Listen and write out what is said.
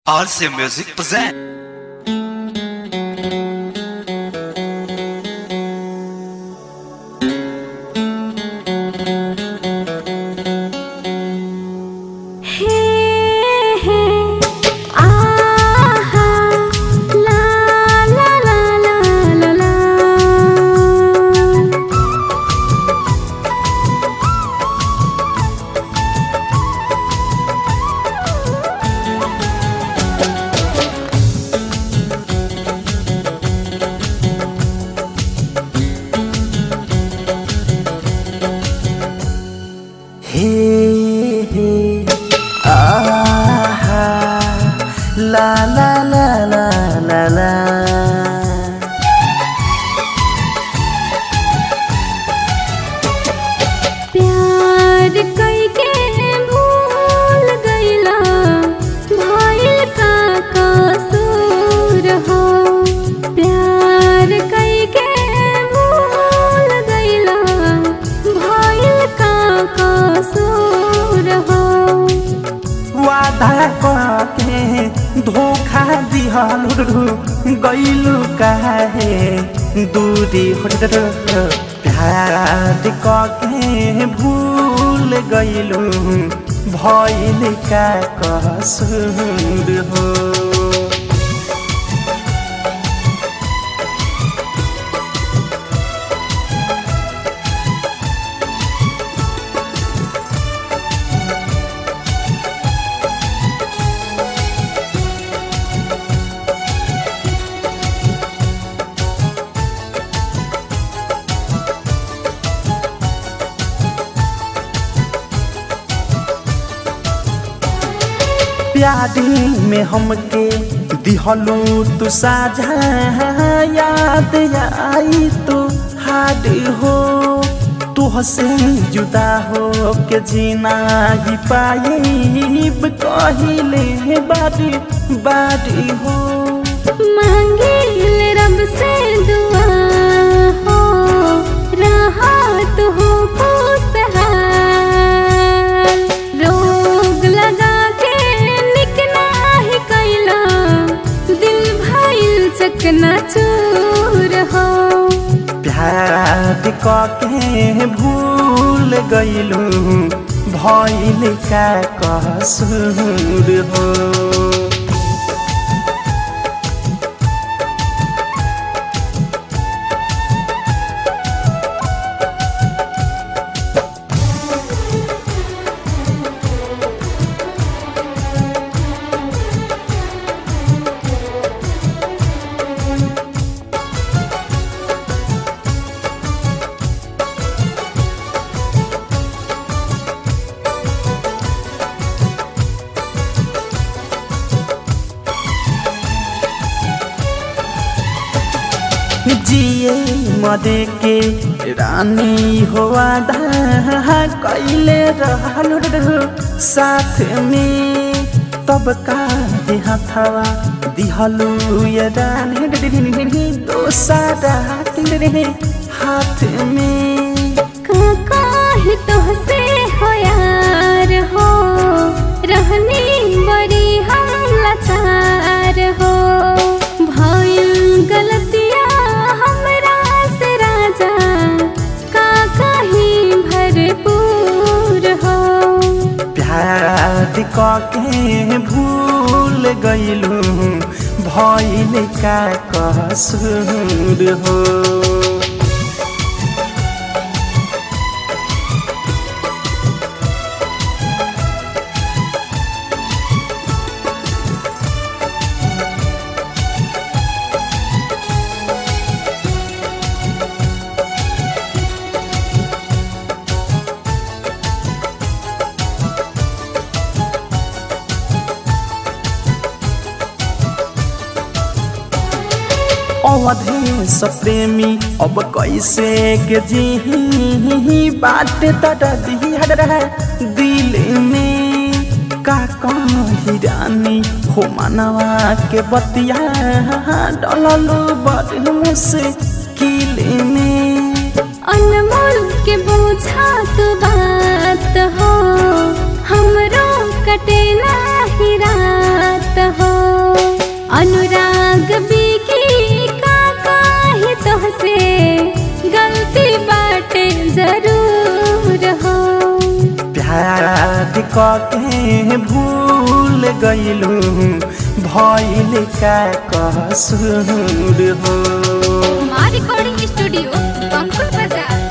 RC Music present. हे हे आहा ला ला ला ला ला ला हे हे आहा ला ला ला ला ला ला प्यार कइके भूल गइला भइल का कसूर हो प्यार कइके भूल गइला भइल का कसूर हो वादा के धोखा दिहलु गइलु काहे दूरी होट प्यार के भूल गइलु भइल का कसूर हो प्यारी में हमके दिहलू तू साझा याद आई तो हाड हो तुहसे जुदा हो के जीना ही पाइब कहिले बारी बारी हो मांगिल रब से दुआ हो राहत हो खुशहाल रोग लगा के निक नाही कैला दिल भइल चकना चूर हो प्यार के भूल गइलू भइल का कसूर हो जिए मदे के रानी हो आधा कैले रहल साथ में तब का हथवा दिहलू ये रानी दोसारा हाथ में काका ही तुहसे हो यार हो रहनी बड़ी हम लाचार हो भइल गलतिया हमरा से राजा काका ही भरपूर हो प्यार के भूल गइलू भइल का कसूर हो अवधेश प्रेमी अब कैसे के जी बात तटा दिल में का कही रानी हो मनवा के बतिया डललू बड़ मुश्किल में अनमोल के बोझा तो बात हो हमरो कटे नाही रात हो अनुराग बिकी का काहे तोहसे गलती बाटे जरूर हो प्यार के भूल गईलू भइल का कसूर हो माँ रिकॉर्डिंग स्टूडियो कंकुल बाजार